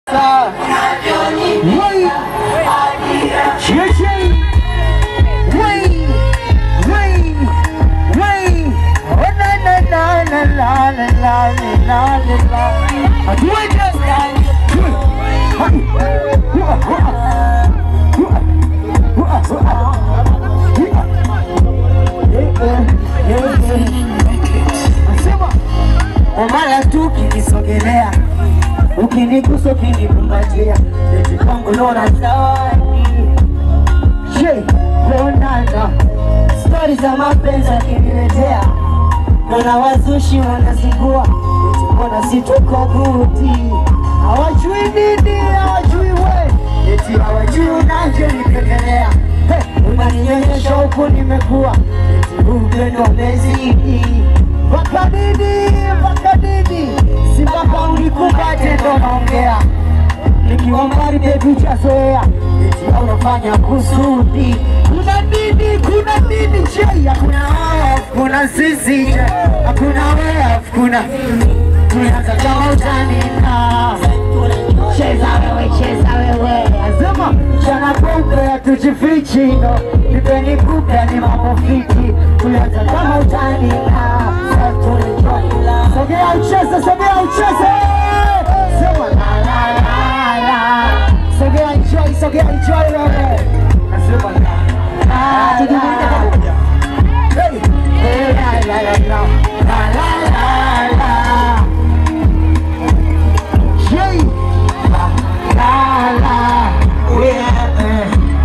Omala tu ukinisogelea, ukinigusa, ukinikumbatia, eti kwangu naona zawadi. Je, kuonana stori za mapenzi akiniletea, naona wazushi wanazingua, eti mbona si tuko guti, hawajui nini, hawajui we, eti hawajui unavyonipendelea. Hey, unaninyonyesha huku nimekuwa, eti upendo umezidi mpaka nini, mpaka nini, si mpaka unikumbate ndo naongea nikiwa mbali bebi chazoea eti au unafanya kusudi. Kuna nini? Kuna nini? Je, hakuna wewe, kuna sisi, je, hakuna wewe, kuna tunaanza kama utanina cheza wewe, cheza wewe, azama chana kumbe hatujifichi, no nipeni kupe ni mambo fiti, tulianza kama utanina sasa tunaenjoy. Sogea ucheze, sogea ucheze, sema la la la la, sogea enjoy, sogea enjoy wewe, nasema la la la la. Hey, hey, la la la la, la la la la. Hey, la la la, yeah.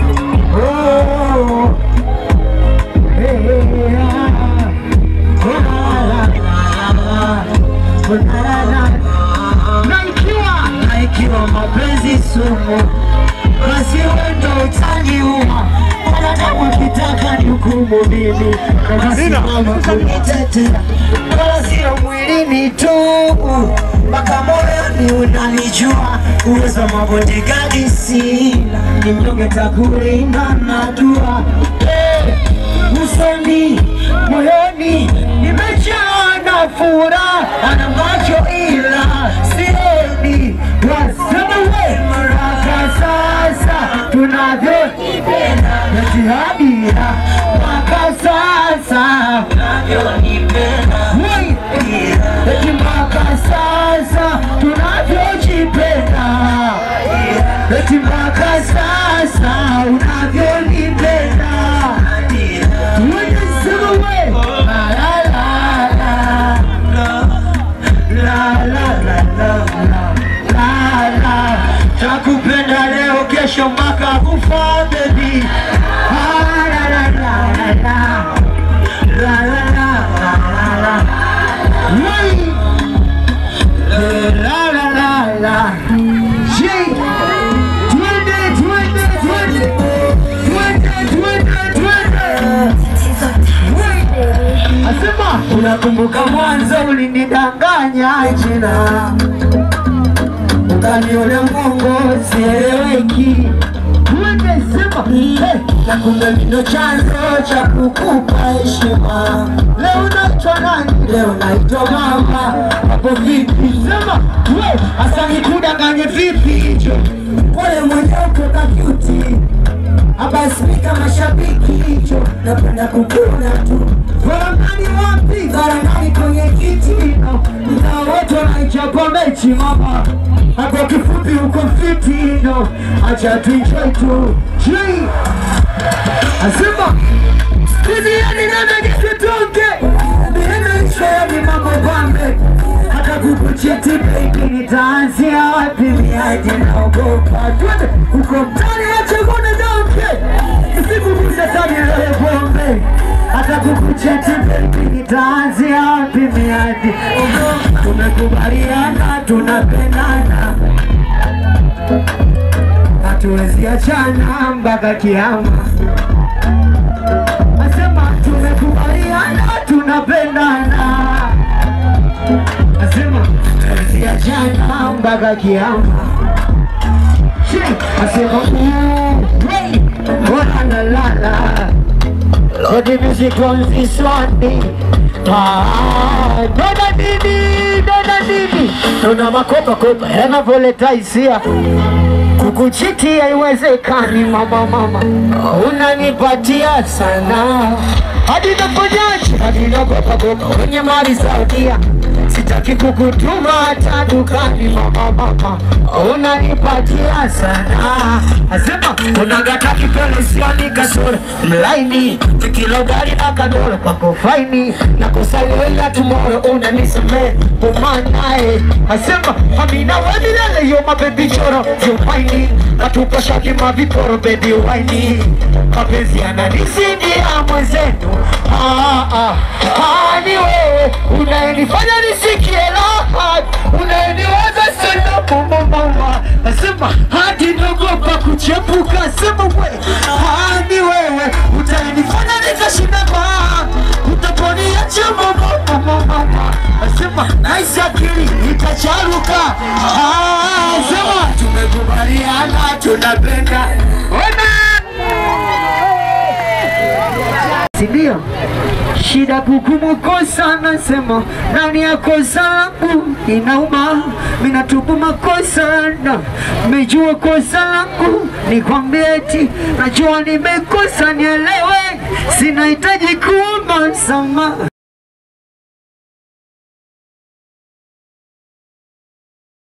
Oh, hey, hey, ah. La la la la, la la la. Na ikiwa na ikiwa mapenzi sumu, basi wendo utaniua. Wanadamu akitaka ni hukumu mimi, nasimama kunitetea, wala sio mwilini tu, mpaka moyoni unanijua. Uwezo wa mabodigadi sina, ni mnyonge takulinda na dua hey usoni moyoni nimejaa na furaha na macho ila sioni wasema we maraka sasa tunavyoipenda na jihadi ya mpaka sasa Wai, eti mpaka sasa tunavyojipenda eti mpaka sasa unavyonipenda Wanasema we la la la la la la la la la la takupenda leo kesho mpaka kufa baby Ah, la la la la la la la la la la Wai. la la la la Jay. Twende, twende, twende. Twende, twende, twende. Asema unakumbuka mwanzo ulinidanganya jina, ukaniona Mungu sieleweki. Twende sema hey, na kumbe ndo chanzo cha kukupa heshima. Leo naitwa nani? Leo naitwa mama. Hapo vipi? Sema we, asa nikudanganye vipi hicho? Pole mwenyewe utoka cutie abasimika mashabiki hicho napenda kukuna tu farangani wapi farangani kwenye kitino mtaa wote wanaichapa mechi mama hapo kifupi uko fitino acha tuenjoy tu Jii. asema Duniani nana nisitoke Nimeishoni mambo pambe Hata kukuchiti baby nitaanzia wapi miaje naogopa Twende uko mtani acha kuna donke Nisikugusa sana ile pombe Hata kukuchiti baby nitaanzia wapi miaje Tumekubaliana tunapendana Hatuwezi achana mpaka kiama Asema tumekubaliana tunapendana, asema tusiachana mpaka kiama. She, Asema "Ooh, hey, oh, la la la la Lord music on this one Ah, dona nini, dona nini, dona makopa kopa yanavyoleta hisia kukuchiti haiwezekani, mama mama, unanipatia sana hadi naponyaje, hadi nagopagopa kwenye mali Saudia, sitaki kukutuma hata dukani, mama mama, unanipatia sana, asema unagata kipele sioni kasoro mlaini kilo gari na kadoro kwako faini na kusaliwela tumoro unanisamee umanae asema amina wedilele yo mabebi choro yumaini natupa shaki maviporo bebi waini mapenzi yananisindia mwenzenu ah, ah, ah, ni wewe unayenifanya nisikie raha unayeniweza sana mama mama asema hadi nagopa kuchepuka asema we ah, ni wewe utanifanya nikashinda baa utaponiacha mama mama mama asema naisi akili itacharuka Ah, asema tumekubaliana tunapenda sindio shida kukumukosa nasema nani ya kosa langu inauma minatubu makosa na mejua kosa langu nikwambie eti najua nimekosa nielewe sinahitaji kuomba msamaha